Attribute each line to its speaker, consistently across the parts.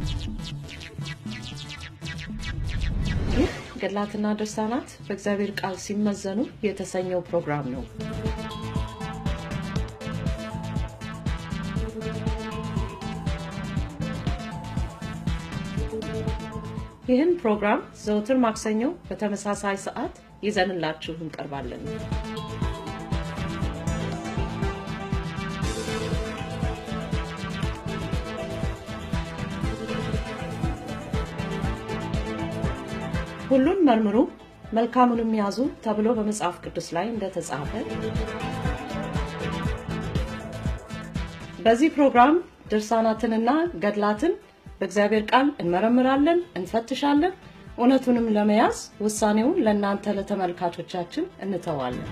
Speaker 1: ይህ ገድላትና ድርሳናት በእግዚአብሔር ቃል ሲመዘኑ የተሰኘው ፕሮግራም ነው። ይህን ፕሮግራም ዘውትር ማክሰኞ በተመሳሳይ ሰዓት ይዘንላችሁ እንቀርባለን። ሁሉን መርምሩ መልካሙንም ያዙ ተብሎ በመጽሐፍ ቅዱስ ላይ እንደተጻፈ በዚህ ፕሮግራም ድርሳናትንና ገድላትን በእግዚአብሔር ቃል እንመረምራለን፣ እንፈትሻለን። እውነቱንም ለመያዝ ውሳኔውን ለእናንተ ለተመልካቾቻችን እንተዋለን።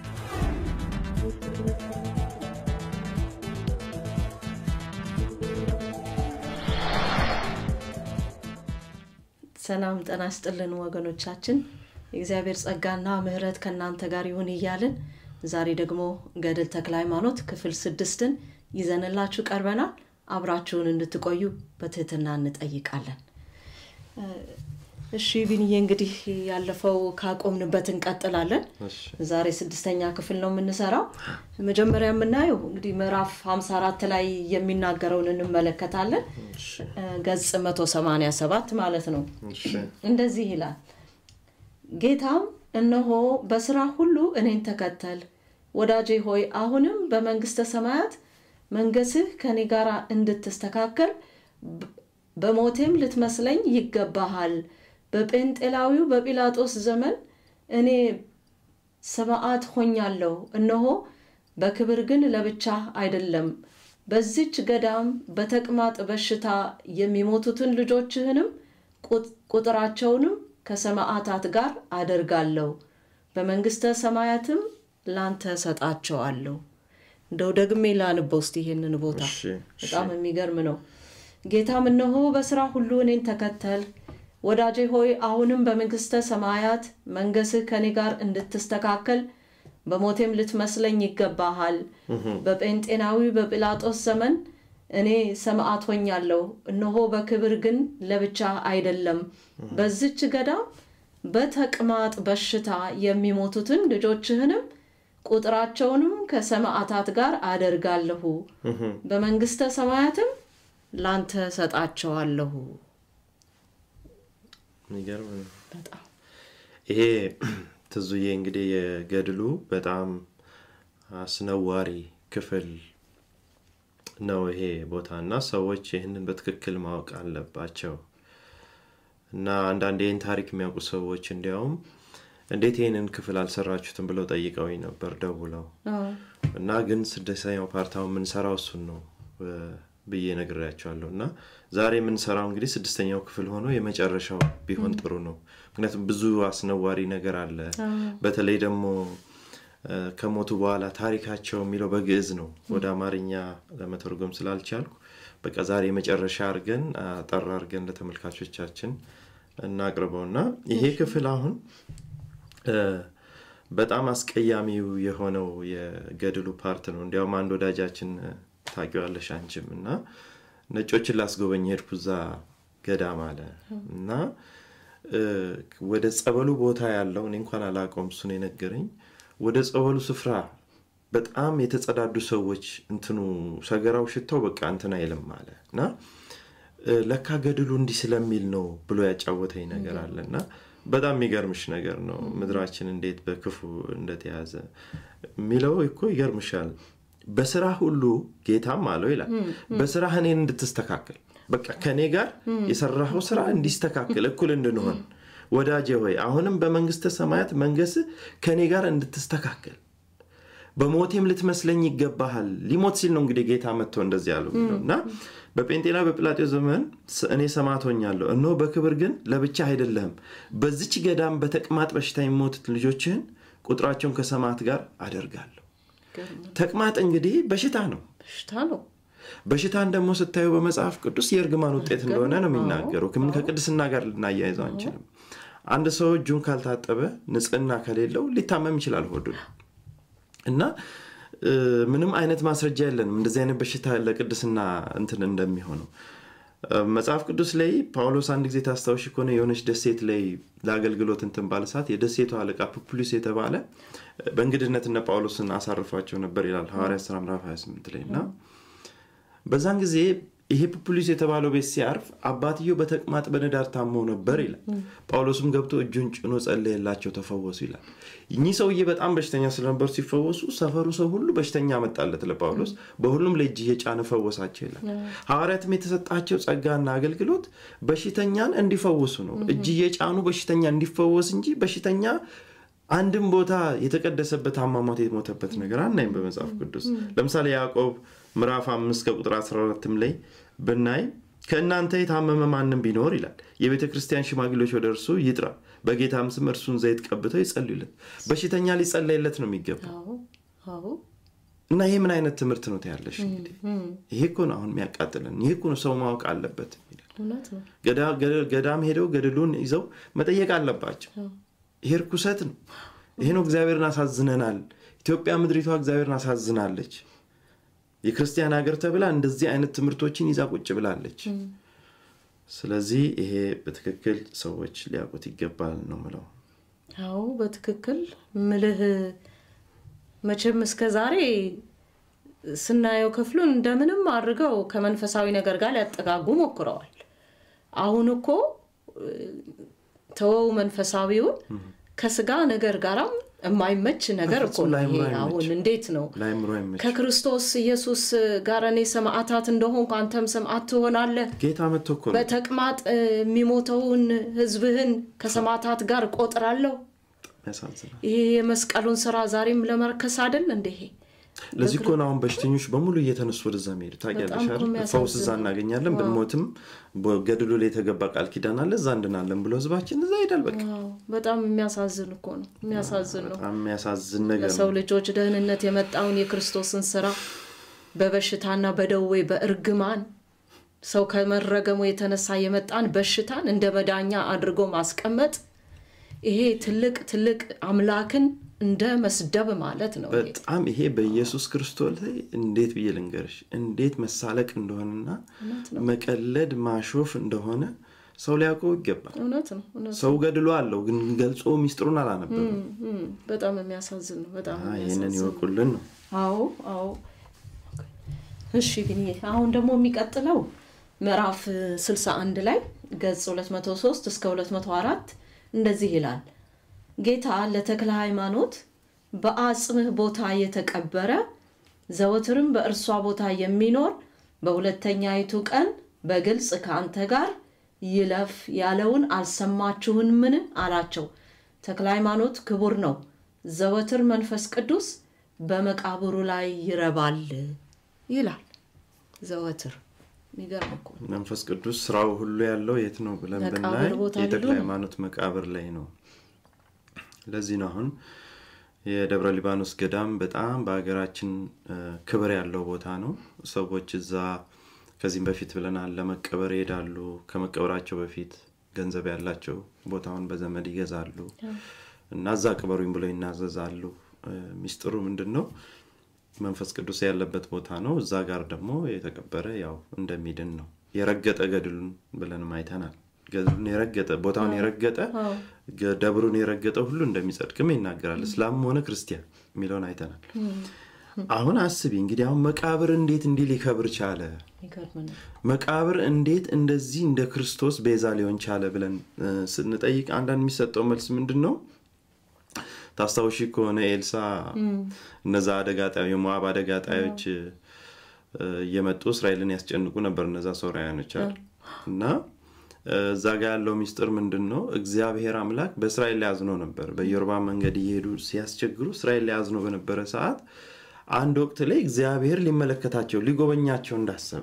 Speaker 1: ሰላም ጤና ይስጥልን ወገኖቻችን። የእግዚአብሔር ጸጋና ምሕረት ከእናንተ ጋር ይሁን እያልን ዛሬ ደግሞ ገድል ተክለ ሃይማኖት ክፍል ስድስትን ይዘንላችሁ ቀርበናል። አብራችሁን እንድትቆዩ በትህትና እንጠይቃለን። እሺ ቢንዬ፣ እንግዲህ ያለፈው ካቆምንበት እንቀጥላለን። ዛሬ ስድስተኛ ክፍል ነው የምንሰራው። መጀመሪያ የምናየው እንግዲህ ምዕራፍ 54 ላይ የሚናገረውን እንመለከታለን። ገጽ 187 ማለት ነው። እንደዚህ ይላል። ጌታም እነሆ በስራ ሁሉ እኔን ተከተል፣ ወዳጄ ሆይ አሁንም በመንግስተ ሰማያት መንገስህ ከኔ ጋር እንድትስተካከል በሞቴም ልትመስለኝ ይገባሃል። በጴንጤላዊው በጲላጦስ ዘመን እኔ ሰማዕት ሆኛለሁ። እነሆ በክብር ግን ለብቻ አይደለም። በዚች ገዳም በተቅማጥ በሽታ የሚሞቱትን ልጆችህንም ቁጥራቸውንም ከሰማዕታት ጋር አደርጋለሁ። በመንግስተ ሰማያትም ላንተ ሰጣቸዋለሁ። እንደው ደግሜ ላንበው እስቲ ይሄንን ቦታ በጣም የሚገርም ነው። ጌታም እነሆ በስራ ሁሉ እኔን ተከተል ወዳጄ ሆይ አሁንም በመንግስተ ሰማያት መንገስህ ከኔ ጋር እንድትስተካከል በሞቴም ልትመስለኝ ይገባሃል። በጴንጤናዊ በጲላጦስ ዘመን እኔ ሰማዕት ሆኛለሁ። እነሆ በክብር ግን ለብቻ አይደለም። በዚች ገዳም በተቅማጥ በሽታ የሚሞቱትን ልጆችህንም ቁጥራቸውንም ከሰማዕታት ጋር አደርጋለሁ። በመንግስተ ሰማያትም ላንተ ሰጣቸዋለሁ።
Speaker 2: የሚገርም ነው።
Speaker 1: በጣም
Speaker 2: ይሄ ትዙዬ እንግዲህ የገድሉ በጣም አስነዋሪ ክፍል ነው ይሄ ቦታ እና ሰዎች ይህንን በትክክል ማወቅ አለባቸው እና አንዳንድ ይህን ታሪክ የሚያውቁ ሰዎች እንዲያውም እንዴት ይህንን ክፍል አልሰራችሁትም ብለው ጠይቀውኝ ነበር ደውለው እና ግን ስድስተኛው ፓርታውን የምንሰራው እሱን ነው ብዬ ነግሬያቸዋለሁ እና ዛሬ የምንሰራው እንግዲህ ስድስተኛው ክፍል ሆኖ የመጨረሻው ቢሆን ጥሩ ነው። ምክንያቱም ብዙ አስነዋሪ ነገር አለ። በተለይ ደግሞ ከሞቱ በኋላ ታሪካቸው የሚለው በግዕዝ ነው። ወደ አማርኛ ለመተርጎም ስላልቻልኩ በቃ ዛሬ የመጨረሻ አድርገን አጠር አድርገን ለተመልካቾቻችን እናቅርበው እና ይሄ ክፍል አሁን በጣም አስቀያሚው የሆነው የገድሉ ፓርት ነው። እንዲያውም አንድ ወዳጃችን ታውቂዋለሽ አንቺም እና ነጮችን ላስጎበኝ ሄድኩ እዛ ገዳም አለ እና ወደ ጸበሉ ቦታ ያለው እኔ እንኳን አላውቀውም እሱን የነገረኝ ወደ ጸበሉ ስፍራ በጣም የተጸዳዱ ሰዎች እንትኑ ሰገራው ሽታው በቃ እንትን አይልም አለ እና ለካ ገድሉ እንዲህ ስለሚል ነው ብሎ ያጫወተኝ ነገር አለ እና በጣም የሚገርምሽ ነገር ነው ምድራችን እንዴት በክፉ እንደተያዘ የሚለው እኮ ይገርምሻል በስራ ሁሉ ጌታም አለው ይላል በስራ እኔን እንድትስተካከል በቃ ከእኔ ጋር የሰራኸው ስራ እንዲስተካከል እኩል እንድንሆን ወዳጄ ሆይ አሁንም በመንግስተ ሰማያት መንገስ ከእኔ ጋር እንድትስተካከል በሞቴም ልትመስለኝ ይገባሃል ሊሞት ሲል ነው እንግዲህ ጌታ መጥቶ እንደዚህ ያለው እና በጴንጤና በጲላጤዎስ ዘመን እኔ ሰማዕት ሆኛለሁ እነሆ በክብር ግን ለብቻ አይደለህም በዚች ገዳም በተቅማጥ በሽታ የሚሞቱት ልጆችህን ቁጥራቸውን ከሰማዕት ጋር አደርጋለሁ ተቅማጥ እንግዲህ በሽታ ነው
Speaker 1: በሽታ ነው።
Speaker 2: በሽታን ደግሞ ስታዩ በመጽሐፍ ቅዱስ የእርግማን ውጤት እንደሆነ ነው የሚናገረው ምን ከቅድስና ጋር ልናያይዘው አንችልም አንድ ሰው እጁን ካልታጠበ ንጽህና ከሌለው ሊታመም ይችላል ሆዱ እና ምንም አይነት ማስረጃ የለንም እንደዚህ አይነት በሽታ ለቅድስና እንትን እንደሚሆነው መጽሐፍ ቅዱስ ላይ ጳውሎስ አንድ ጊዜ ታስታውሽ ከሆነ የሆነች ደሴት ላይ ለአገልግሎት እንትን ባለ ሰዓት የደሴቱ አለቃ ፑፕሉስ የተባለ በእንግድነት እነ ጳውሎስን አሳርፏቸው ነበር ይላል ሐዋርያ ሥራ ምዕራፍ 28 ላይ እና በዛን ጊዜ ይሄ ፑፕሉስ የተባለው ቤት ሲያርፍ አባትየው በተቅማጥ በንዳድ ታመው ነበር ይላል። ጳውሎስም ገብቶ እጁን ጭኖ ጸለየላቸው፣ ተፈወሱ ይላል። እኚህ ሰውዬ በጣም በሽተኛ ስለነበሩ ሲፈወሱ ሰፈሩ ሰው ሁሉ በሽተኛ መጣለት ለጳውሎስ፣ በሁሉም ላይ እጅ እየጫነ ፈወሳቸው ይላል። ሐዋርያትም የተሰጣቸው ጸጋና አገልግሎት በሽተኛን እንዲፈውሱ ነው። እጅ እየጫኑ በሽተኛ እንዲፈወስ እንጂ በሽተኛ አንድም ቦታ የተቀደሰበት አሟሟት የሞተበት ነገር አናይም በመጽሐፍ ቅዱስ። ለምሳሌ ያዕቆብ ምዕራፍ አምስት ከቁጥር 14 ላይ ብናይ ከእናንተ የታመመ ማንም ቢኖር ይላል የቤተ ክርስቲያን ሽማግሌዎች ወደ እርሱ ይጥራ፣ በጌታም ስም እርሱን ዘይት ቀብተው ይጸልዩለት። በሽተኛ ሊጸለይለት ነው የሚገባው። እና ይሄ ምን አይነት ትምህርት ነው ትያለሽ? እንግዲህ ይሄ እኮ ነው አሁን የሚያቃጥለን። ይሄ እኮ ነው ሰው ማወቅ አለበት። ገዳም ሄደው ገድሉን ይዘው መጠየቅ አለባቸው። ይሄ ርኩሰት ነው። ይሄ ነው እግዚአብሔርን አሳዝነናል። ኢትዮጵያ ምድሪቷ እግዚአብሔርን አሳዝናለች። የክርስቲያን ሀገር ተብላ እንደዚህ አይነት ትምህርቶችን ይዛ ቁጭ ብላለች። ስለዚህ ይሄ በትክክል ሰዎች ሊያውቁት ይገባል ነው ምለው።
Speaker 1: አዎ በትክክል ምልህ መቼም እስከ ዛሬ ስናየው ክፍሉን እንደምንም አድርገው ከመንፈሳዊ ነገር ጋር ሊያጠጋጉ ሞክረዋል። አሁን እኮ ተወው መንፈሳዊውን ከስጋ ነገር ጋራም የማይመች ነገር እኮ ነው ይሄ። አሁን እንዴት ነው ከክርስቶስ ኢየሱስ ጋር እኔ ሰማዕታት እንደሆንኩ አንተም ሰማዕት ትሆናለህ።
Speaker 2: ጌታ መጥቶ እኮ
Speaker 1: በተቅማጥ የሚሞተውን ሕዝብህን ከሰማዕታት ጋር እቆጥራለሁ። ይሄ የመስቀሉን ስራ ዛሬም ለመርከስ አይደል እንደ ይሄ
Speaker 2: ለዚህ እኮ ነው አሁን በሽተኞች በሙሉ እየተነሱ ወደዛ መሄዱ። ታውቂያለሽ አይደል? ፈውስ እዛ እናገኛለን፣ ብንሞትም ገድሉ ላይ የተገባ ቃል ኪዳን አለ፣ እዛ እንድናለን ብሎ ህዝባችን እዛ ይሄዳል። በቃ
Speaker 1: በጣም የሚያሳዝን እኮ ነው። የሚያሳዝን ነው።
Speaker 2: በጣም የሚያሳዝን ነገር
Speaker 1: ለሰው ልጆች ደህንነት የመጣውን የክርስቶስን ስራ በበሽታና በደዌ በእርግማን ሰው ከመረገሙ የተነሳ የመጣን በሽታን እንደ መዳኛ አድርጎ ማስቀመጥ ይሄ ትልቅ ትልቅ አምላክን እንደ መስደብ ማለት ነው።
Speaker 2: በጣም ይሄ በኢየሱስ ክርስቶስ ላይ እንዴት ብዬ ልንገርሽ እንዴት መሳለቅ እንደሆነና መቀለድ ማሾፍ እንደሆነ ሰው ሊያውቀው ይገባል።
Speaker 1: እውነት ነው።
Speaker 2: ሰው ገድሎ አለው ግን ገልጾ ሚስጥሩን አላነበብም።
Speaker 1: በጣም የሚያሳዝን ነው። በጣም
Speaker 2: ይህንን ይወቁልን ነው።
Speaker 1: አዎ አዎ። እሺ ግን አሁን ደግሞ የሚቀጥለው ምዕራፍ 61 ላይ ገጽ 203 እስከ 204 እንደዚህ ይላል። ጌታ ለተክለ ሃይማኖት በአጽምህ ቦታ የተቀበረ ዘወትርም በእርሷ ቦታ የሚኖር በሁለተኛይቱ ቀን በግልጽ ከአንተ ጋር ይለፍ ያለውን አልሰማችሁን? ምን አላቸው። ተክለ ሃይማኖት ክቡር ነው፣ ዘወትር መንፈስ ቅዱስ በመቃብሩ ላይ ይረባል ይላል። ዘወትር የሚገርም እኮ
Speaker 2: መንፈስ ቅዱስ ስራው ሁሉ ያለው የት ነው ብለን ብናይ የተክለ ሃይማኖት መቃብር ላይ ነው። ለዚህ ነው አሁን የደብረ ሊባኖስ ገዳም በጣም በሀገራችን ክብር ያለው ቦታ ነው። ሰዎች እዛ ከዚህም በፊት ብለናል ለመቀበር ይሄዳሉ። ከመቀበራቸው በፊት ገንዘብ ያላቸው ቦታውን በዘመድ ይገዛሉ እና እዛ ቅበሩኝ ብለው ይናዘዛሉ። ሚስጥሩ ምንድን ነው? መንፈስ ቅዱስ ያለበት ቦታ ነው። እዛ ጋር ደግሞ የተቀበረ ያው እንደሚድን ነው። የረገጠ ገድሉን ብለንም አይተናል። ገድሉን የረገጠ ቦታውን የረገጠ ደብሩን የረገጠ ሁሉ እንደሚጸድቅም ይናገራል። እስላምም ሆነ ክርስቲያን የሚለውን አይተናል። አሁን አስቢ እንግዲህ አሁን መቃብር እንዴት እንዲህ ሊከብር ቻለ? መቃብር እንዴት እንደዚህ እንደ ክርስቶስ ቤዛ ሊሆን ቻለ ብለን ስንጠይቅ አንዳንድ የሚሰጠው መልስ ምንድን ነው? ታስታውሺ ከሆነ ኤልሳ እነዛ አደጋ ጣዮች የሞዓብ አደጋ ጣዮች እየመጡ እስራኤልን ያስጨንቁ ነበር። እነዛ ሶርያኖች አሉ እና እዛ ጋ ያለው ሚስጥር ምንድን ነው? እግዚአብሔር አምላክ በእስራኤል ላይ አዝኖ ነበር። በኢዮርባም መንገድ እየሄዱ ሲያስቸግሩ እስራኤል ላይ አዝኖ በነበረ ሰዓት አንድ ወቅት ላይ እግዚአብሔር ሊመለከታቸው ሊጎበኛቸው እንዳሰበ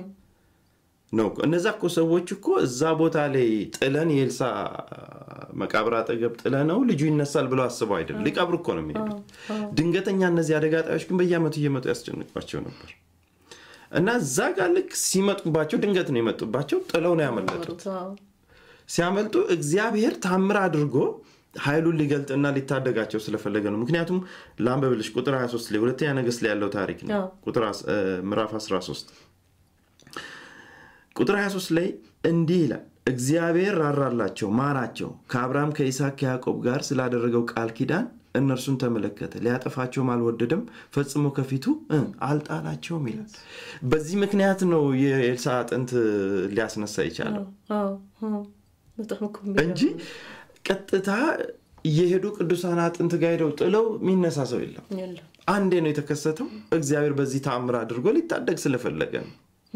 Speaker 2: ነው። እነዛ እኮ ሰዎች እኮ እዛ ቦታ ላይ ጥለን የኤልሳ መቃብር አጠገብ ጥለ ነው ልጁ ይነሳል ብለው አስበው አይደለም፣ ሊቀብሩ እኮ ነው የሚሄዱት። ድንገተኛ እነዚህ አደጋ ጣዮች ግን በየዓመቱ እየመጡ ያስጨንቋቸው ነበር እና እዛ ጋር ልክ ሲመጡባቸው ድንገት ነው የመጡባቸው፣ ጥለው ነው ያመለጡት። ሲያመልጡ እግዚአብሔር ታምር አድርጎ ኃይሉን ሊገልጥና ሊታደጋቸው ስለፈለገ ነው። ምክንያቱም ለአንበብልሽ ቁጥር 23 ላይ ሁለተኛ ነገሥት ላይ ያለው ታሪክ ነው። ቁጥር ምዕራፍ 13 ቁጥር 23 ላይ እንዲህ ይላል እግዚአብሔር ራራላቸው ማራቸው ከአብርሃም ከይስሐቅ ከያዕቆብ ጋር ስላደረገው ቃል ኪዳን እነርሱን ተመለከተ ሊያጠፋቸውም አልወደደም ፈጽሞ ከፊቱ እ አልጣላቸውም ይላል በዚህ ምክንያት ነው የኤልሳ አጥንት ሊያስነሳ ይቻለው
Speaker 1: አዎ፣ አዎ። በጣም እኮ
Speaker 2: እንጂ ቀጥታ እየሄዱ ቅዱሳን አጥንት ጋር ሄደው ጥለው የሚነሳ ሰው የለም
Speaker 1: የለም።
Speaker 2: አንዴ ነው የተከሰተው እግዚአብሔር በዚህ ተአምር አድርጎ ሊታደግ ስለፈለገ ነው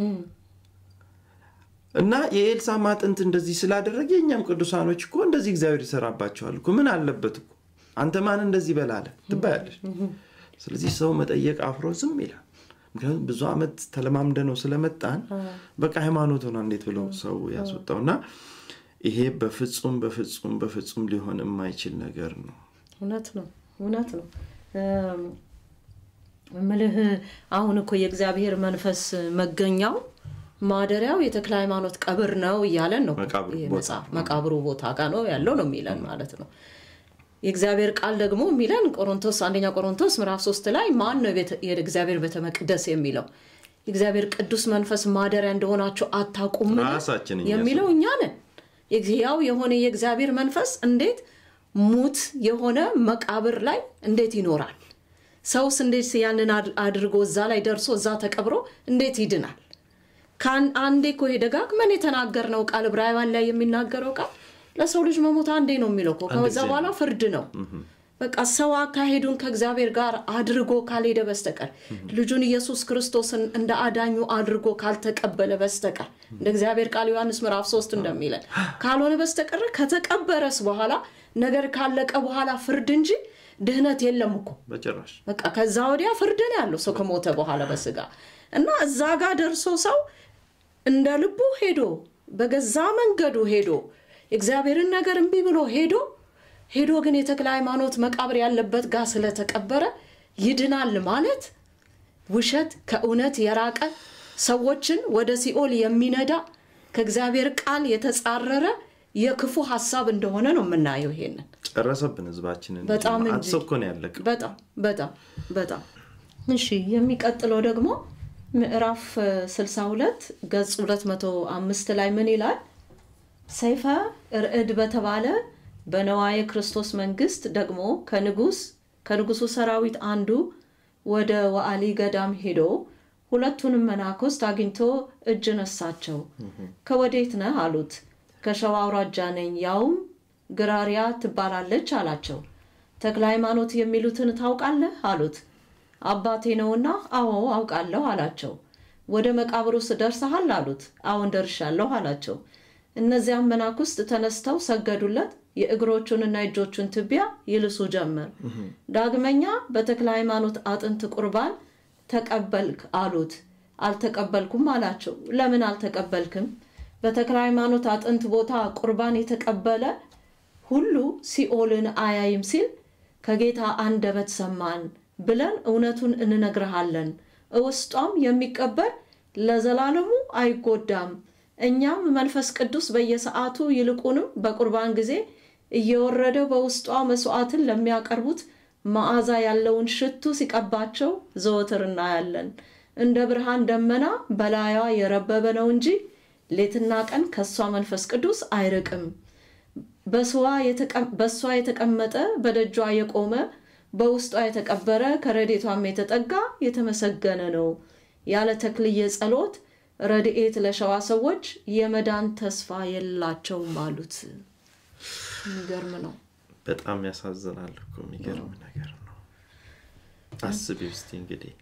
Speaker 2: እና የኤልሳም አጥንት እንደዚህ ስላደረገ የእኛም ቅዱሳኖች እኮ እንደዚህ እግዚአብሔር ይሰራባቸዋል እኮ ምን አለበት እኮ አንተ ማን እንደዚህ በላለ ትባያለች ስለዚህ ሰው መጠየቅ አፍሮ ዝም ይላል ምክንያቱም ብዙ ዓመት ተለማምደ ነው ስለመጣን በቃ ሃይማኖት ሆና እንዴት ብለው ሰው ያስወጣው እና ይሄ በፍጹም በፍጹም በፍጹም ሊሆን የማይችል ነገር ነው
Speaker 1: እውነት ነው እውነት ነው እም፣ እምልህ አሁን እኮ የእግዚአብሔር መንፈስ መገኛው ማደሪያው የተክለ ሃይማኖት ቀብር ነው እያለን ነው
Speaker 2: መቃብሩ
Speaker 1: ይሄ
Speaker 2: ቦታ።
Speaker 1: መጽሐፍ መቃብሩ ቦታ ጋር ነው ያለው ነው የሚለን ማለት ነው የእግዚአብሔር ቃል ደግሞ የሚለን ቆሮንቶስ አንደኛ ቆሮንቶስ ምዕራፍ ሶስት ላይ ማን ነው ቤተ- የእግዚአብሔር ቤተ መቅደስ የሚለው የእግዚአብሔር ቅዱስ መንፈስ ማደሪያ እንደሆናችሁ አታውቁም
Speaker 2: ራሳችን እኛ
Speaker 1: የሚለው እኛ ነን ሕያው የሆነ የእግዚአብሔር መንፈስ እንዴት ሙት የሆነ መቃብር ላይ እንዴት ይኖራል ሰውስ እንዴት ያንን አድ- አድርጎ እዛ ላይ ደርሶ እዛ ተቀብሮ እንዴት ይድናል ከአን- አንዴ እኮ ይሄ ደጋግመን የተናገርነው ቃል ዕብራውያን ላይ የሚናገረው ቃል ለሰው ልጅ መሞት አንዴ ነው የሚለው እኮ ከዛ
Speaker 2: ጊዜ
Speaker 1: በኋላ ፍርድ ነው በቃ ሰው አካሄዱን ከእግዚአብሔር ጋር አድርጎ ካልሄደ በስተቀር ልጁን ኢየሱስ ክርስቶስን እንደ አዳኙ አድርጎ ካልተቀበለ በስተቀር እንደ እግዚአብሔር ቃል ዮሐንስ ምዕራፍ 3 እንደሚለን ካልሆነ በስተቀር ከተቀበረስ በኋላ ነገር ካለቀ በኋላ ፍርድ እንጂ ድህነት የለም እኮ
Speaker 2: በጭራሽ
Speaker 1: በቃ ከዛ ወዲያ ፍርድ ነው ያለው ሰው ከሞተ በኋላ በስጋ እና እዛ ጋር ደርሶ ሰው እንደ ልቡ ሄዶ በገዛ መንገዱ ሄዶ እግዚአብሔርን ነገር እምቢ ብሎ ሄዶ ሄዶ ግን የተክለ ሃይማኖት መቃብር ያለበት ጋር ስለተቀበረ ይድናል ማለት ውሸት ከእውነት የራቀ ሰዎችን ወደ ሲኦል የሚነዳ ከእግዚአብሔር ቃል የተጻረረ የክፉ ሀሳብ እንደሆነ ነው የምናየው ይሄንን
Speaker 2: ጨረሰብን ህዝባችንን
Speaker 1: በጣም እንጂ።
Speaker 2: አትሰብ እኮ ነው ያለቀ
Speaker 1: በጣም በጣም በጣም እሺ የሚቀጥለው ደግሞ ምዕራፍ እ, 62 ገጽ 205 ላይ ምን ይላል ሰይፈ ርዕድ በተባለ በነዋየ ክርስቶስ መንግስት ደግሞ ከንጉስ ከንጉሱ ሰራዊት አንዱ ወደ ዋአሊ ገዳም ሄዶ ሁለቱንም መናኮስት አግኝቶ እጅ ነሳቸው ከወዴት ነህ አሉት ከሸዋ አውራጃ ነኝ ያውም ግራሪያ ትባላለች አላቸው ተክለ ሃይማኖት የሚሉትን ታውቃለህ አሉት አባቴ ነውና አዎ አውቃለሁ አላቸው ወደ መቃብሩስ ደርሰሃል አሉት አዎን ደርሻለሁ አላቸው እነዚያም መናኩስት ተነስተው ሰገዱለት የእግሮቹንና የእጆቹን ትቢያ ይልሱ ጀመር ዳግመኛ በተክለ ሃይማኖት አጥንት ቁርባን ተቀበልክ አሉት አልተቀበልኩም አላቸው ለምን አልተቀበልክም በተክለ ሃይማኖት አጥንት ቦታ ቁርባን የተቀበለ ሁሉ ሲኦልን አያይም ሲል ከጌታ አንደበት ሰማን ብለን እውነቱን እንነግርሃለን እውስጧም የሚቀበል ለዘላለሙ አይጎዳም እኛም መንፈስ ቅዱስ በየሰዓቱ ይልቁንም በቁርባን ጊዜ እየወረደ በውስጧ መስዋዕትን ለሚያቀርቡት መዓዛ ያለውን ሽቱ ሲቀባቸው ዘወትር እናያለን እንደ ብርሃን ደመና በላዩዋ የረበበ ነው እንጂ ሌትና ቀን ከእሷ መንፈስ ቅዱስ አይርቅም በእሷ የተቀመጠ በደጇ የቆመ በውስጧ የተቀበረ ከረዴቷም የተጠጋ የተመሰገነ ነው ያለ ተክልየ ጸሎት ረድኤት ለሸዋ ሰዎች የመዳን ተስፋ የላቸውም አሉት የሚገርም ነው
Speaker 2: በጣም ያሳዝናል እኮ የሚገርም ነገር ነው አስቢ ውስጥ እንግዲህ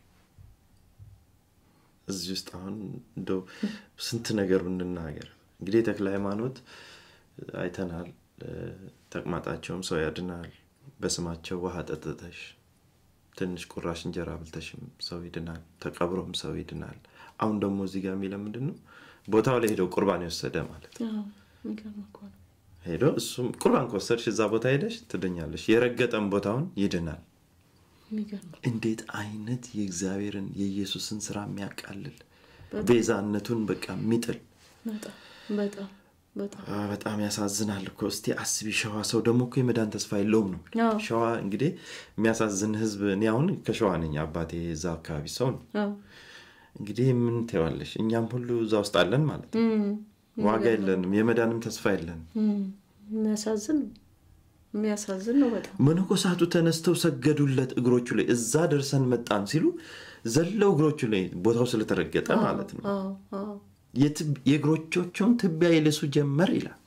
Speaker 2: እዚህ ውስጥ አሁን እንደው ስንት ነገር እንናገር እንግዲህ የተክለ ሃይማኖት አይተናል ተቅማጣቸውም ሰው ያድናል በስማቸው ውሃ ጠጥተሽ ትንሽ ቁራሽ እንጀራ ብልተሽም ሰው ይድናል ተቀብሮም ሰው ይድናል አሁን ደግሞ እዚህ ጋር የሚለ ምንድን ነው ቦታው ላይ ሄደው ቁርባን የወሰደ ማለት ነው ሄዶ እሱም ቁርባን ከወሰድሽ እዛ ቦታ ሄደሽ ትድኛለሽ የረገጠም ቦታውን ይድናል እንዴት አይነት የእግዚአብሔርን የኢየሱስን ስራ የሚያቃልል ቤዛነቱን በቃ የሚጥል በጣም ያሳዝናል እኮ እስቲ አስቢ ሸዋ ሰው ደግሞ እኮ የመዳን ተስፋ የለውም ነው ሸዋ እንግዲህ የሚያሳዝን ህዝብ እኔ አሁን ከሸዋ ነኝ አባቴ እዛ አካባቢ ሰው ነው እንግዲህ ምን ትይዋለሽ? እኛም ሁሉ እዛ ውስጥ አለን ማለት ነው። ዋጋ የለንም፣ የመዳንም ተስፋ የለንም።
Speaker 1: የሚያሳዝን ነው። የሚያሳዝን ነው በጣም
Speaker 2: መነኮሳቱ ተነስተው ሰገዱለት እግሮቹ ላይ። እዛ ደርሰን መጣን ሲሉ ዘለው እግሮቹ ላይ ቦታው ስለተረገጠ ማለት ነው
Speaker 1: አዎ፣ አዎ።
Speaker 2: የእግሮቻቸውን ትቢያ ይልሱ ጀመር ይላል።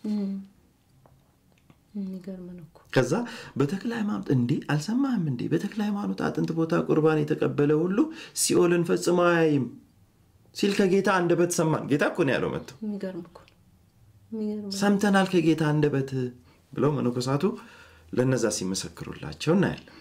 Speaker 1: የሚገርም ነው እኮ
Speaker 2: ከዛ በተክለ ሃይማኖት እንዴ አልሰማህም እንዴ በተክለ ሃይማኖት አጥንት ቦታ ቁርባን የተቀበለ ሁሉ ሲኦልን ፈጽሞ አያይም ሲል ከጌታ አንደበት ሰማን። ጌታ እኮ ነው ያለው መጥተው
Speaker 1: የሚገርም እኮ ነው። የሚገርም
Speaker 2: ሰምተናል ከጌታ አንደበት ብለው መነኮሳቱ ለነዛ ሲመሰክሩላቸው እናያለን።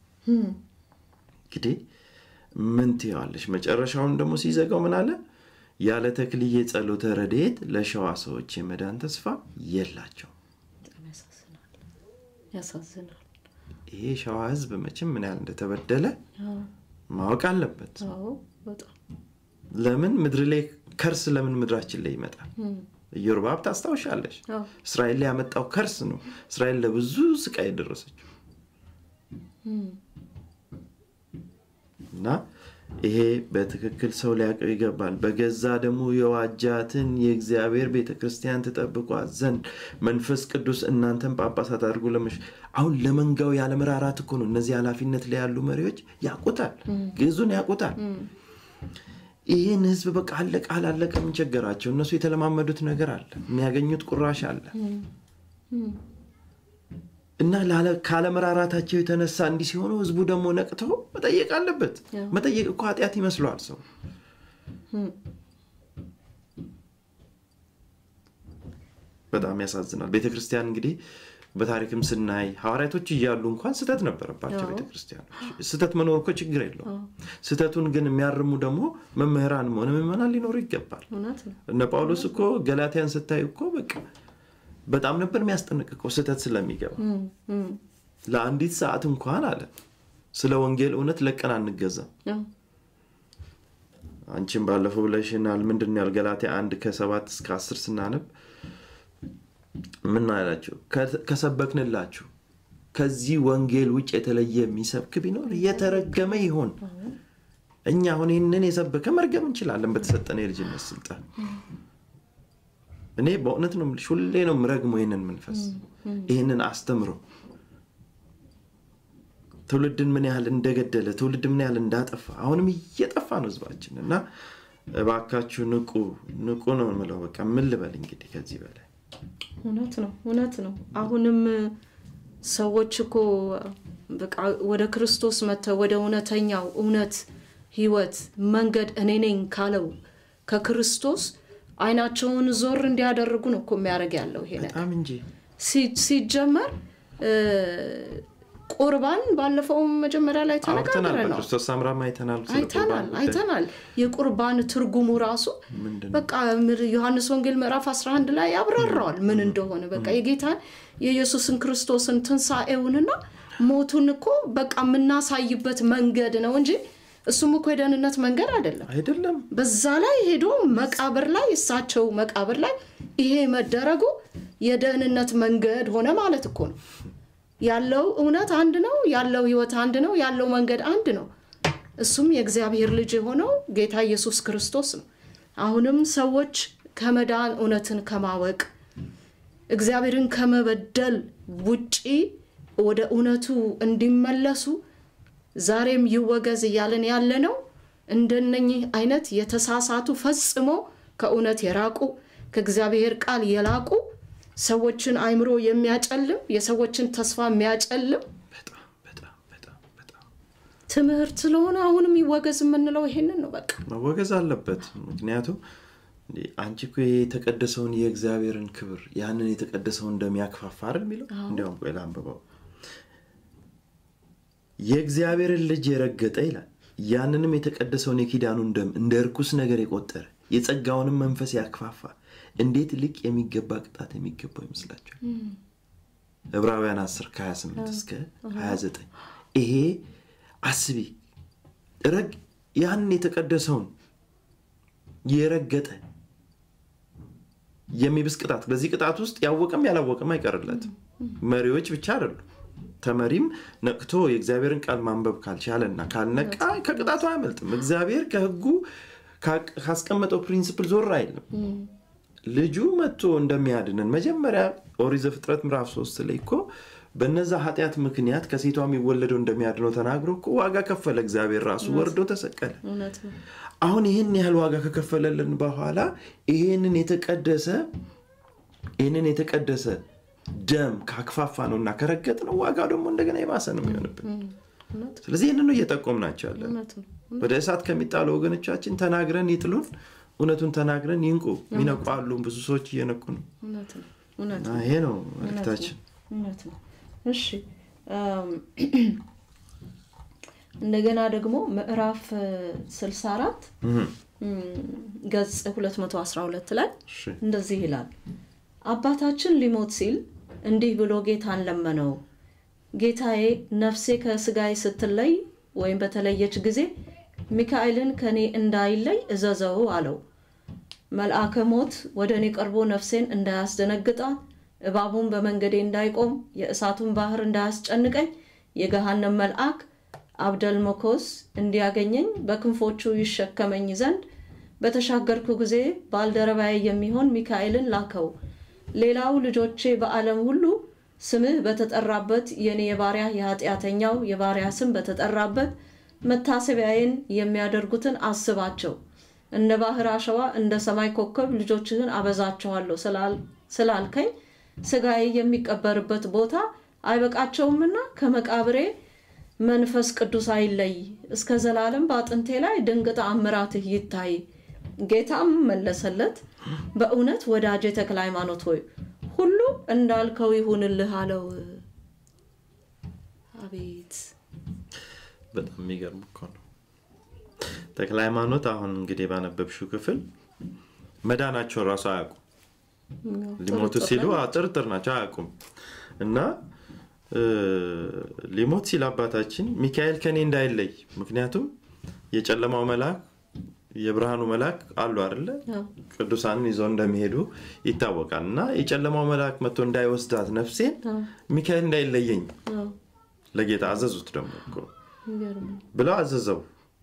Speaker 2: እንግዲህ ምን ትይዋለሽ? መጨረሻውን ደግሞ ሲዘጋው ምን አለ? ያለ ተክልዬ ጸሎተ ረድኤት ለሸዋ ሰዎች የመዳን ተስፋ የላቸው።
Speaker 1: በጣም ያሳዝናል፣ ያሳዝናል።
Speaker 2: ይሄ ሸዋ ሕዝብ መቼም ምን ያህል እንደተበደለ
Speaker 1: አዎ፣
Speaker 2: ማወቅ አለበት።
Speaker 1: አዎ፣ በጣም
Speaker 2: ለምን ምድር ላይ ከርስ ለምን ምድራችን ላይ ይመጣል? ኢዮርብዓም ታስታውሻለሽ?
Speaker 1: አዎ፣
Speaker 2: እስራኤል ላይ ያመጣው ከርስ ነው እስራኤል ለብዙ ስቃይ የደረሰችው እና ይሄ በትክክል ሰው ሊያውቀው ይገባል። በገዛ ደግሞ የዋጃትን የእግዚአብሔር ቤተ ክርስቲያን ትጠብቋት ዘንድ መንፈስ ቅዱስ እናንተን ጳጳሳት አድርጎ ለመሽ አሁን ለመንጋው ያለመራራት እኮ ነው። እነዚህ ኃላፊነት ላይ ያሉ መሪዎች ያውቁታል፣ ግዙን ያውቁታል። ይህን ህዝብ በቃ አለቀ አላለቀ ምን ቸገራቸው? እነሱ የተለማመዱት ነገር አለ፣ የሚያገኙት ቁራሽ አለ እና ላለ- ካለመራራታቸው የተነሳ እንዲህ ሲሆኑ ህዝቡ ደግሞ ነቅተው መጠየቅ አለበት። መጠየቅ እኮ ኃጢአት ይመስለዋል ሰው። በጣም ያሳዝናል። ቤተ ክርስቲያን እንግዲህ በታሪክም ስናይ ሐዋርያቶች እያሉ እንኳን ስህተት ነበረባቸው ቤተ ክርስቲያኖች። ስህተት መኖር እኮ ችግር የለውም። ስህተቱን ግን የሚያርሙ ደግሞ መምህራንም ሆነ ምዕመናን ሊኖሩ ይገባል።
Speaker 1: እውነት ነው።
Speaker 2: እነ ጳውሎስ እኮ ገላትያን ስታይ እኮ በቃ በጣም ነበር የሚያስጠነቅቀው ስህተት ስለሚገባ ለአንዲት ሰዓት እንኳን አለ ስለ ወንጌል እውነት ለቀን አንገዛም።
Speaker 1: አዎ፣
Speaker 2: አንቺም ባለፈው ብለሽናል። ምንድን ነው ያል ገላትያ አንድ ከሰባት እስከ አስር ስናነብ ምን አላቸው? ከ- ከሰበክንላችሁ ከዚህ ወንጌል ውጭ የተለየ የሚሰብክ ቢኖር የተረገመ ይሆን። እኛ አሁን ይህንን የሰበከ መርገም እንችላለን በተሰጠነ የልጅነት ስልጣን። እኔ በእውነት ነው የምልሽ፣ ሁሌ ነው የምረግመው ይህንን መንፈስ ይህንን አስተምሮ ትውልድን ምን ያህል እንደገደለ ትውልድ ምን ያህል እንዳጠፋ አሁንም እየጠፋ ነው ህዝባችን እና እባካችሁ ንቁ ንቁ ነው የምለው። በቃ ምን ልበል እንግዲህ ከዚህ በላይ
Speaker 1: እውነት ነው። እውነት ነው። አሁንም ሰዎች እኮ በቃ ወደ ክርስቶስ መጥተው ወደ እውነተኛው እውነት ህይወት መንገድ እኔ ነኝ ካለው ከክርስቶስ አይናቸውን ዞር እንዲያደርጉ ነው እኮ የሚያደርግ ያለው ይሄ ነገር
Speaker 2: በጣም እንጂ
Speaker 1: ሲ- ሲጀመር እ፣ ቁርባን ባለፈው መጀመሪያ ላይ
Speaker 2: አውርተናል።
Speaker 1: ተነጋግረናል
Speaker 2: በክርስቶስ ሳምራም አይተናል። ስለ
Speaker 1: አይተናል
Speaker 2: ቁርባን ጉዳይ።
Speaker 1: አይተናል። የቁርባን ትርጉሙ ራሱ
Speaker 2: ምንድን ነው?
Speaker 1: በቃ ምር- ዮሐንስ ወንጌል ምዕራፍ 11 ላይ ያብራራዋል ምን እንደሆነ በቃ የጌታን የኢየሱስን ክርስቶስን ትንሣኤውንና ሞቱን እኮ በቃ የምናሳይበት መንገድ ነው እንጂ እሱም እኮ የደህንነት መንገድ አይደለም።
Speaker 2: አይደለም
Speaker 1: በዛ ላይ ሄዶ መቃብር ላይ እሳቸው መቃብር ላይ ይሄ መደረጉ የደህንነት መንገድ ሆነ ማለት እኮ ነው። ያለው እውነት አንድ ነው፣ ያለው ህይወት አንድ ነው፣ ያለው መንገድ አንድ ነው። እሱም የእግዚአብሔር ልጅ የሆነው ጌታ ኢየሱስ ክርስቶስ ነው። አሁንም ሰዎች ከመዳን እውነትን ከማወቅ እግዚአብሔርን ከመበደል ውጪ ወደ እውነቱ እንዲመለሱ ዛሬም ይወገዝ እያለን ያለ ነው። እንደነኚህ አይነት የተሳሳቱ ፈጽሞ ከእውነት የራቁ ከእግዚአብሔር ቃል የላቁ ሰዎችን አይምሮ የሚያጨልም የሰዎችን ተስፋ የሚያጨልም
Speaker 2: በጣም በጣም በጣም በጣም
Speaker 1: ትምህርት ስለሆነ አሁንም ይወገዝ የምንለው ይሄንን ነው። በቃ
Speaker 2: መወገዝ አለበት። ምክንያቱም እንዴ አንቺ እኮ ይሄ የተቀደሰውን የእግዚአብሔርን ክብር ያንን የተቀደሰውን እንደሚያክፋፋ አይደል የሚለው። እንዲያውም ቆይ ላንብበው። የእግዚአብሔርን ልጅ የረገጠ ይላል ያንንም የተቀደሰውን የኪዳኑን ደም እንደ እርኩስ ነገር የቆጠረ የጸጋውንም መንፈስ ያክፋፋ እንዴት ልቅ የሚገባ ቅጣት የሚገባው ይመስላችኋል? ዕብራውያን 10 ከ28 እስከ 29 ይሄ አስቢ ረግ ያን የተቀደሰውን የረገጠ የሚብስ ቅጣት በዚህ ቅጣት ውስጥ ያወቀም ያላወቀም አይቀርለትም። መሪዎች ብቻ አይደሉ። ተመሪም ነቅቶ የእግዚአብሔርን ቃል ማንበብ ካልቻለና ካልነቃ ከቅጣቱ አያመልጥም። እግዚአብሔር ከሕጉ ካስቀመጠው ፕሪንስፕል ዞር አይልም ልጁ መጥቶ እንደሚያድንን መጀመሪያ ኦሪት ዘፍጥረት ምዕራፍ ሶስት ላይ እኮ በነዛ ኃጢአት ምክንያት ከሴቷ የሚወለደው እንደሚያድነው ተናግሮ እኮ ዋጋ ከፈለ እግዚአብሔር ራሱ ወርዶ ተሰቀለ
Speaker 1: እውነት ነው
Speaker 2: አሁን ይህን ያህል ዋጋ ከከፈለልን በኋላ ይህንን የተቀደሰ ይህንን የተቀደሰ ደም ካክፋፋ ነው እና ከረገጥ ነው ዋጋው ደግሞ እንደገና የባሰ ነው የሚሆንብን
Speaker 1: እውነት
Speaker 2: ስለዚህ ይህንን ነው እየጠቆምናቸው ያለን
Speaker 1: እውነት ነው
Speaker 2: ወደ እሳት ከሚጣሉ ወገኖቻችን ተናግረን ይጥሉን እውነቱን ተናግረን ይንቁ ሚነቁ አሉ ብዙ ሰዎች እየነቁ ነው
Speaker 1: እውነት ነው እውነት
Speaker 2: እና ይሄ ነው መልክታችን
Speaker 1: እውነት ነው እሺ አም፣ እንደገና ደግሞ ምዕራፍ እ, 64
Speaker 2: እህ፣
Speaker 1: እም፣ ገጽ 212 ላይ
Speaker 2: እሺ።
Speaker 1: እንደዚህ ይላል አባታችን ሊሞት ሲል እንዲህ ብሎ ጌታን ለመነው ጌታዬ ነፍሴ ከስጋዬ ስትለይ ወይም በተለየች ጊዜ ሚካኤልን ከእኔ እንዳይለይ እዘዘው አለው መልአከ ሞት ወደ እኔ ቀርቦ ነፍሴን እንዳያስደነግጣት እባቡን በመንገዴ እንዳይቆም የእሳቱን ባህር እንዳያስጨንቀኝ የገሃነም መልአክ አብደልመኮስ እንዲያገኘኝ በክንፎቹ ይሸከመኝ ዘንድ በተሻገርኩ ጊዜ ባልደረባዬ የሚሆን ሚካኤልን ላከው ሌላው ልጆቼ በዓለም ሁሉ ስምህ በተጠራበት የኔ የባሪያ የኃጢአተኛው የባሪያ ስም በተጠራበት መታሰቢያዬን የሚያደርጉትን አስባቸው እንደ ባህር አሸዋ እንደ ሰማይ ኮከብ ልጆችህን አበዛቸዋለሁ ስላል- ስላልከኝ ስጋዬ የሚቀበርበት ቦታ አይበቃቸውምና ከመቃብሬ መንፈስ ቅዱስ አይለይ እስከ ዘላለም በአጥንቴ ላይ ድንቅ ተአምራትህ ይታይ ጌታም መለሰለት በእውነት ወዳጄ ተክለ ሃይማኖት ሆይ ሁሉ እንዳልከው ይሁንልህ አለው አቤት
Speaker 2: በጣም የሚገርም እኮ ነው ተክለ ሃይማኖት አሁን እንግዲህ ባነበብሽው ክፍል መዳናቸውን ራሱ አያውቁም ሊሞቱ ሲሉ አዎ፣ ጥርጥር ናቸው አያውቁም እና እ፣ ሊሞት ሲል አባታችን ሚካኤል ከኔ እንዳይለይ ምክንያቱም የጨለማው መልአክ የብርሃኑ መልአክ አሉ አይደለ
Speaker 1: አዎ፣
Speaker 2: ቅዱሳንን ይዘው እንደሚሄዱ ይታወቃል እና የጨለማው መልአክ መጥቶ እንዳይወስዳት ነፍሴን
Speaker 1: አዎ፣
Speaker 2: ሚካኤል እንዳይለየኝ
Speaker 1: አዎ፣
Speaker 2: ለጌታ አዘዙት ደግሞ እኮ
Speaker 1: የሚገርም ነው።
Speaker 2: ብለው አዘዘው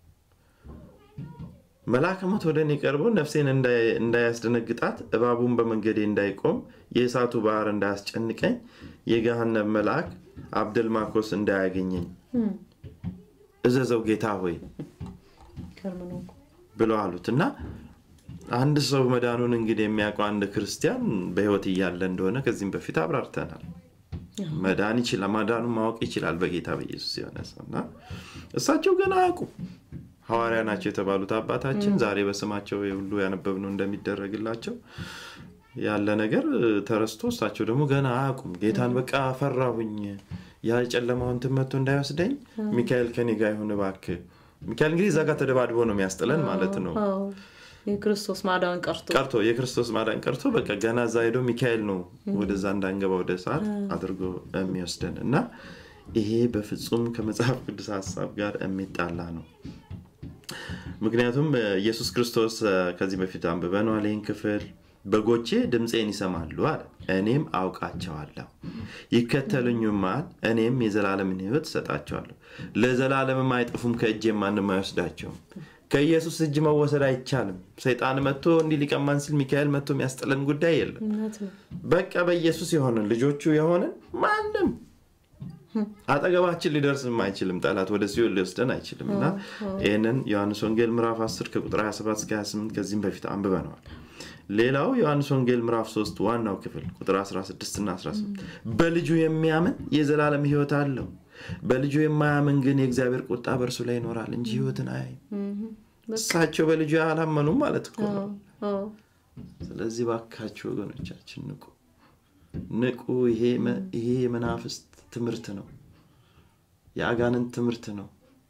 Speaker 2: መልአከ ሞት ወደ እኔ ቀርቦ ነፍሴን እንዳይ- እንዳያስደነግጣት እባቡን በመንገዴ እንዳይቆም የእሳቱ ባህር እንዳያስጨንቀኝ የገሃነም መልአክ አብደልማኮስ እንዳያገኘኝ
Speaker 1: እም፣
Speaker 2: እዘዘው ጌታ ሆይ
Speaker 1: የሚገርም ነው እኮ።
Speaker 2: ብለው አሉት እና አንድ ሰው መዳኑን እንግዲህ የሚያውቀው አንድ ክርስቲያን በህይወት እያለ እንደሆነ ከዚህም በፊት አብራርተናል መዳን ይችላል ማዳኑን ማወቅ ይችላል በጌታ በኢየሱስ የሆነ ሰው እና እሳቸው ገና አያውቁም ሐዋርያ ናቸው የተባሉት አባታችን ዛሬ በስማቸው ሁሉ ያነበብነው እንደሚደረግላቸው ያለ ነገር ተረስቶ እሳቸው ደግሞ ገና አያውቁም ጌታን በቃ ፈራሁኝ ያ ጨለማውን ትመቶ እንዳይወስደኝ ሚካኤል ከኔ ጋር ይሁን እባክህ ሚካኤል እንግዲህ እዛ ጋር ተደባድቦ ነው የሚያስጥለን ማለት ነው
Speaker 1: አዎ፣ የክርስቶስ ማዳን ቀርቶ
Speaker 2: ቀርቶ የክርስቶስ ማዳን ቀርቶ በቃ ገና እዛ ሄዶ ሚካኤል ነው ወደዛ እንዳንገባ ወደ ሰዓት አድርጎ የሚወስደን እና ይሄ በፍጹም ከመጽሐፍ ቅዱስ ሀሳብ ጋር የሚጣላ ነው ምክንያቱም እ፣ ኢየሱስ ክርስቶስ እ፣ ከዚህ በፊት አንብበነዋል ይህን ክፍል በጎቼ ድምፄን ይሰማሉ አለ እኔም አውቃቸዋለሁ ይከተሉኝማል እኔም የዘላለምን ህይወት እሰጣቸዋለሁ ለዘላለምም አይጠፉም ከእጄም ማንም አይወስዳቸውም ከኢየሱስ እጅ መወሰድ አይቻልም ሰይጣን መጥቶ እንዲህ ሊቀማን ሲል ሚካኤል መጥቶ የሚያስጥለን ጉዳይ የለም
Speaker 1: እውነት ነው።
Speaker 2: በቃ በኢየሱስ የሆንን ልጆቹ የሆንን ማንም አጠገባችን ሊደርስም አይችልም ጠላት ወደ ሲኦል ሊወስደን አይችልም እና ይህንን ዮሐንስ ወንጌል ምዕራፍ 10 ከቁጥር 27 እስከ 28 ከዚህም በፊት አንብበነዋል ሌላው ዮሐንስ ወንጌል ምዕራፍ 3 ዋናው ክፍል ቁጥር 16 እና 18 በልጁ የሚያምን የዘላለም ህይወት አለው በልጁ የማያምን ግን የእግዚአብሔር ቁጣ በእርሱ ላይ ይኖራል እንጂ ህይወትን አያይም
Speaker 1: እም፣
Speaker 2: እሳቸው በልጁ አላመኑም ማለት እኮ ነው
Speaker 1: አዎ፣ አዎ፣
Speaker 2: ስለዚህ ባካችሁ ወገኖቻችን ንቁ ንቁ ይሄ መ- ይሄ የመናፍስት ትምህርት ነው የአጋንንት ትምህርት ነው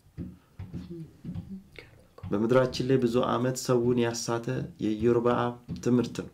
Speaker 2: በምድራችን ላይ ብዙ አመት ሰውን ያሳተ የኢዮርብዓም ትምህርት ነው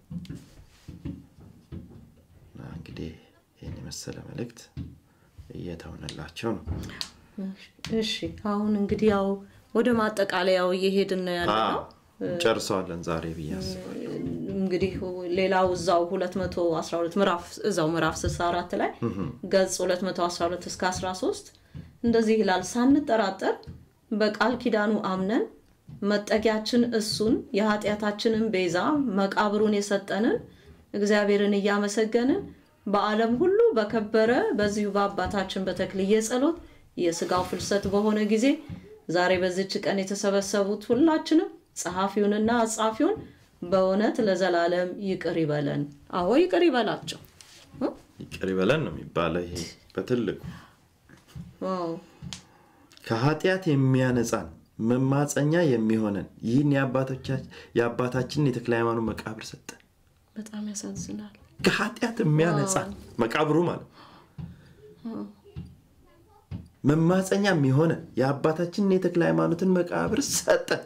Speaker 2: እና እንግዲህ ይህን የመሰለ መልእክት እየተሆነላቸው ነው
Speaker 1: እሺ አሁን እንግዲህ ያው ወደ ማጠቃለያው እየሄድን ነው ያለ ነው
Speaker 2: ጨርሰዋለን ዛሬ ብዬ አስባለሁ
Speaker 1: እንግዲህ ሌላው እዛው 212 ምዕራፍ እዛው ምዕራፍ 64 ላይ ገጽ 212 እስከ 13 እንደዚህ ይላል ሳንጠራጠር በቃል ኪዳኑ አምነን መጠጊያችን እሱን የኃጢአታችንን ቤዛ መቃብሩን የሰጠንን እግዚአብሔርን እያመሰገንን በዓለም ሁሉ በከበረ በዚሁ በአባታችን በተክልየ ጸሎት የስጋው ፍልሰት በሆነ ጊዜ ዛሬ በዚች ቀን የተሰበሰቡት ሁላችንም ጸሐፊውንና አጻፊውን በእውነት ለዘላለም ይቅር ይበለን። አዎ ይቅር ይበላቸው። እ?
Speaker 2: ይቅር ይበለን ነው የሚባለው። ይሄ በትልቁ
Speaker 1: ዋው
Speaker 2: ከኃጢአት የሚያነጻን መማፀኛ የሚሆነን ይህን የአባቶቻችን- የአባታችንን የተክለ ሃይማኖት መቃብር ሰጠን።
Speaker 1: በጣም ያሳዝናል።
Speaker 2: ከኃጢአት የሚያነጻን መቃብሩ ማለት ነው። መማፀኛ የሚሆነን የአባታችንን የተክለ ሃይማኖትን መቃብር ሰጠን።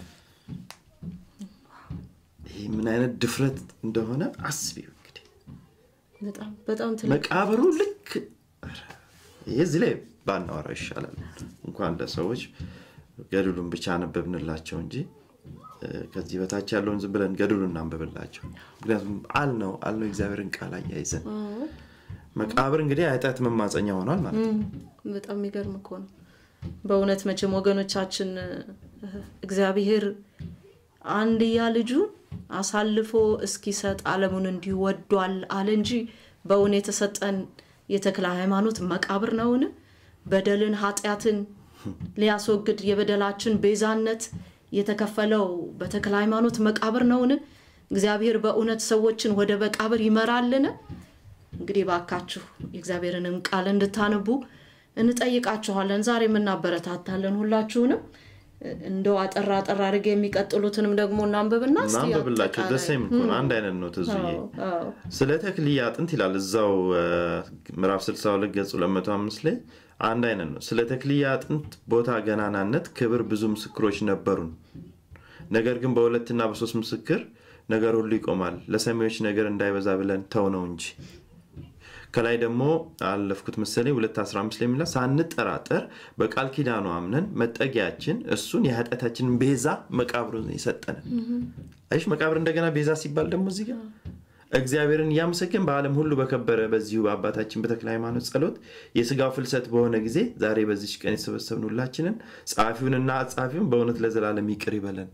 Speaker 2: ይህ ምን አይነት ድፍረት እንደሆነ አስቢው እንግዲህ
Speaker 1: በጣም በጣም ትልቅ
Speaker 2: መቃብሩ ልክ ኧረ፣ ይሄ እዚህ ላይ ባናወራው ይሻላል። እንኳን ለሰዎች ገድሉን ብቻ አነበብንላቸው እንጂ እ፣ ከዚህ በታች ያለውን ዝም ብለን ገድሉን እናንበብላቸው። ምክንያቱም አልነው አልነው እግዚአብሔርን ቃል አያይዘን መቃብር እንግዲህ የኃጢአት መማፀኛ ሆኗል ማለት ነው።
Speaker 1: በጣም የሚገርም እኮ ነው። በእውነት መቼም ወገኖቻችን እ፣ እግዚአብሔር አንድያ ልጁን አሳልፎ እስኪሰጥ ዓለሙን እንዲሁ ወዷል አለ እንጂ በእውን የተሰጠን የተክለ ሃይማኖት መቃብር ነውን? በደልን ኃጢአትን ሊያስወግድ የበደላችን ቤዛነት የተከፈለው በተክለ ሃይማኖት መቃብር ነውን? እግዚአብሔር በእውነት ሰዎችን ወደ መቃብር ይመራልን? እንግዲህ ባካችሁ የእግዚአብሔርንም ቃል እንድታነቡ እንጠይቃችኋለን። ዛሬ የምናበረታታለን ሁላችሁንም። እንደው አጠራ አጠራ አድርጌ የሚቀጥሉትንም ደግሞ እናንብብና እስቲ
Speaker 2: እናንብብላቸው
Speaker 1: አጠቃላይ-
Speaker 2: ደሴም እኮ ነው። አንድ አይነት ነው ትዙዬ።
Speaker 1: አዎ፣ አዎ።
Speaker 2: ስለ ተክልየ አጥንት ይላል እዛው እ፣ ምዕራፍ 62 ገጽ 205 ላይ አንድ አይነት ነው። ስለ ተክልየ አጥንት ቦታ ገናናነት ክብር ብዙ ምስክሮች ነበሩን። ነገር ግን በሁለትና በሶስት ምስክር ነገር ሁሉ ይቆማል። ለሰሚዎች ነገር እንዳይበዛ ብለን ተው ነው እንጂ ከላይ ደግሞ አለፍኩት መሰለኝ 215 ላይ የሚለው ሳንጠራጠር በቃል ኪዳኑ አምነን መጠጊያችን እሱን የኃጢአታችንን ቤዛ መቃብሩን የሰጠንን አይሽ መቃብር እንደገና ቤዛ ሲባል ደግሞ እዚህ ጋር እግዚአብሔርን እያመሰገን በዓለም ሁሉ በከበረ በዚሁ በአባታችን በተክለ ሃይማኖት ጸሎት የስጋው ፍልሰት በሆነ ጊዜ ዛሬ በዚች ቀን የተሰበሰብን ሁላችንን ጸሐፊውንና አጻፊውን በእውነት ለዘላለም ይቅር ይበለን።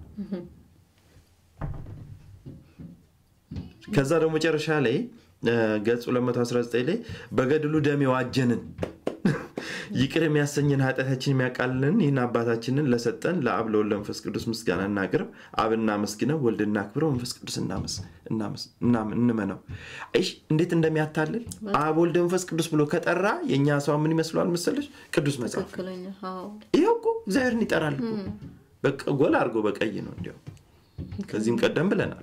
Speaker 2: ከዛ ደግሞ መጨረሻ ላይ እ፣ ገጽ 219 ላይ በገድሉ ደም የዋጀንን ይቅር የሚያሰኝን ኃጢአታችን የሚያቃልልን ይህን አባታችንን ለሰጠን ለአብ ለወልድ ለመንፈስ ቅዱስ ምስጋና እናቅርብ። አብ እናመስግነው፣ ወልድ እናክብረው፣ መንፈስ ቅዱስ እናመስ- እናመስ- እናም- እንመነው። አይሽ እንዴት እንደሚያታልል አብ ወልድ መንፈስ ቅዱስ ብሎ ከጠራ የእኛ ሰው ምን ይመስለዋል መሰለች? ቅዱስ መጽሐፍ
Speaker 1: ትክክለኛ አዎ።
Speaker 2: ይኸው እኮ እግዚአብሔርን ይጠራል እኮ በቃ ጎል አድርጎ በቀይ ነው እንዲያው ከዚህም ቀደም ብለናል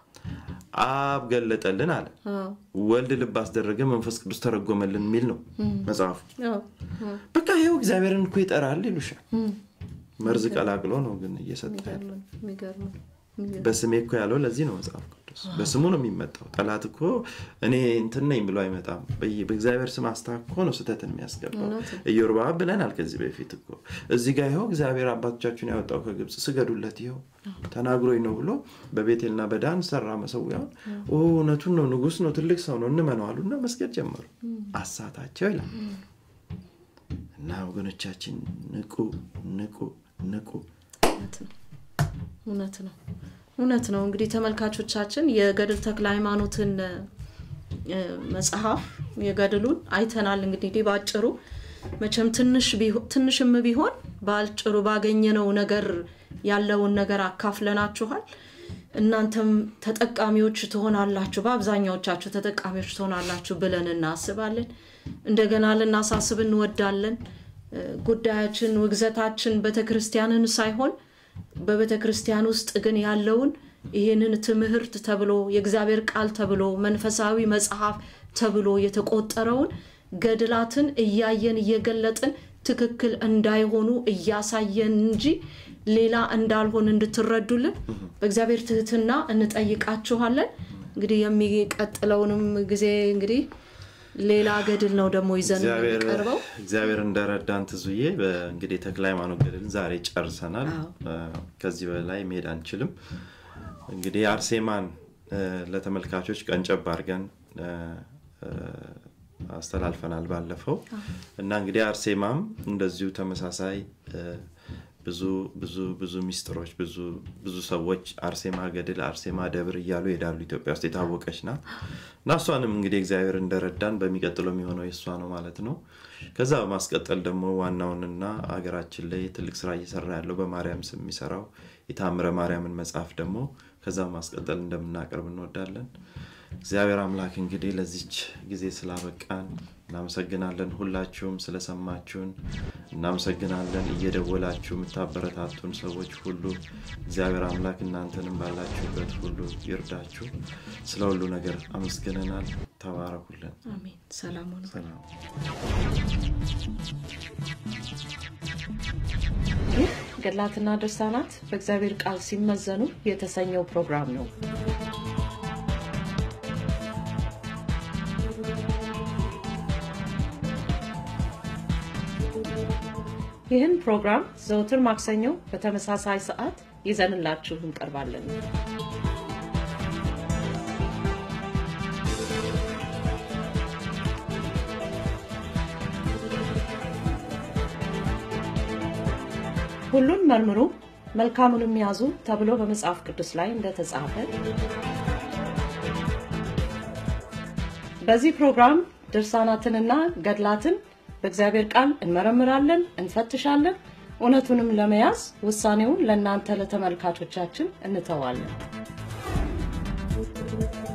Speaker 2: አብ ገለጠልን አለ
Speaker 1: አዎ፣
Speaker 2: ወልድ ልብ አስደረገ መንፈስ ቅዱስ ተረጎመልን የሚል ነው መጽሐፉ
Speaker 1: አዎ፣ አዎ።
Speaker 2: በቃ ይኸው እግዚአብሔርን እኮ ይጠራል ይሉሻል መርዝ ቀላቅሎ ነው ግን እየሰጠ ያለው
Speaker 1: የሚገርም ነው፣ የሚገርም ነው፣ የሚገርም
Speaker 2: በስሜ እኮ ያለው ለዚህ ነው መጽሐፍ ቅዱስ በስሙ ነው የሚመጣው ጠላት እኮ እኔ እንትን ነኝ ብሎ አይመጣም በየ- በእግዚአብሔር ስም አስታኮ ነው ስህተትን የሚያስገባው
Speaker 1: እውነት ነው።
Speaker 2: ኢዮርብዓም ብለናል ከዚህ በፊት እኮ እዚህ ጋር ይኸው እግዚአብሔር አባቶቻችሁን ያወጣው ከግብፅ ስገዱለት ይኸው ተናግሮኝ ነው ብሎ በቤቴልና በዳን ሰራ መሰዊያውን ኦ እውነቱን ነው ንጉስ ነው ትልቅ ሰው ነው እንመነው አሉና መስገድ ጀመሩ አሳታቸው ይላል እና ወገኖቻችን ንቁ ንቁ ንቁ
Speaker 1: እውነት ነው እውነት ነው እውነት ነው። እንግዲህ ተመልካቾቻችን የገድል ተክለ ሃይማኖትን እ፣ መጽሐፍ የገድሉን አይተናል። እንግዲህ በአጭሩ መቼም ትንሽ ቢሆ- ትንሽም ቢሆን በአጭሩ ባገኘነው ነገር ያለውን ነገር አካፍለናችኋል። እናንተም ተጠቃሚዎች ትሆናላችሁ፣ በአብዛኛዎቻችሁ ተጠቃሚዎች ትሆናላችሁ ብለን እናስባለን። እንደገና ልናሳስብ እንወዳለን። እ፣ ጉዳያችን ውግዘታችን ቤተ ክርስቲያንን ሳይሆን በቤተ ክርስቲያን ውስጥ ግን ያለውን ይህንን ትምህርት ተብሎ የእግዚአብሔር ቃል ተብሎ መንፈሳዊ መጽሐፍ ተብሎ የተቆጠረውን ገድላትን እያየን እየገለጥን ትክክል እንዳይሆኑ እያሳየን እንጂ ሌላ እንዳልሆን እንድትረዱልን በእግዚአብሔር ትህትና እንጠይቃችኋለን። እንግዲህ የሚቀጥለውንም ጊዜ እንግዲህ ሌላ ገድል ነው ደግሞ ይዘን
Speaker 2: እግዚአብሔር
Speaker 1: የምንቀርበው።
Speaker 2: እግዚአብሔር እንደረዳን ትዙዬ እንግዲህ ተክለ ሃይማኖት ገድልን ዛሬ ጨርሰናል። እ፣ ከዚህ በላይ መሄድ አንችልም። እንግዲህ አርሴማን እ፣ ለተመልካቾች ቀንጨብ አድርገን እ፣ እ፣ አስተላልፈናል ባለፈው እና እንግዲህ አርሴማም እንደዚሁ ተመሳሳይ እ፣ ብዙ ብዙ ብዙ ሚስጥሮች ብዙ ብዙ ሰዎች አርሴማ ገድል አርሴማ ደብር እያሉ ይሄዳሉ ኢትዮጵያ ውስጥ የታወቀች ናት እና እሷንም እንግዲህ እግዚአብሔር እንደረዳን በሚቀጥለው የሚሆነው የእሷ ነው ማለት ነው ከዛ በማስቀጠል ደግሞ ዋናውንና ሀገራችን ላይ ትልቅ ስራ እየሰራ ያለው በማርያም ስም የሚሰራው የታምረ ማርያምን መጽሐፍ ደግሞ ከዛ በማስቀጠል እንደምናቀርብ እንወዳለን እግዚአብሔር አምላክ እንግዲህ ለዚች ጊዜ ስላበቃን እናመሰግናለን ሁላችሁም ስለሰማችሁን እናመሰግናለን እየደወላችሁ የምታበረታቱን ሰዎች ሁሉ እግዚአብሔር አምላክ እናንተንም ባላችሁበት ሁሉ ይርዳችሁ ስለ ሁሉ ነገር አመስግነናል ተባረኩልን
Speaker 1: አሜን ሰላም ሆኑ
Speaker 2: ሰላም
Speaker 1: ይህ ገድላትና ድርሳናት በእግዚአብሔር ቃል ሲመዘኑ የተሰኘው ፕሮግራም ነው ይህን ፕሮግራም ዘውትር ማክሰኞ በተመሳሳይ ሰዓት ይዘንላችሁ እንቀርባለን ሁሉን መርምሩ መልካሙንም ያዙ ተብሎ በመጽሐፍ ቅዱስ ላይ እንደተጻፈ በዚህ ፕሮግራም ድርሳናትንና ገድላትን በእግዚአብሔር ቃል እንመረምራለን እንፈትሻለን እውነቱንም ለመያዝ ውሳኔውን ለእናንተ ለተመልካቾቻችን እንተዋለን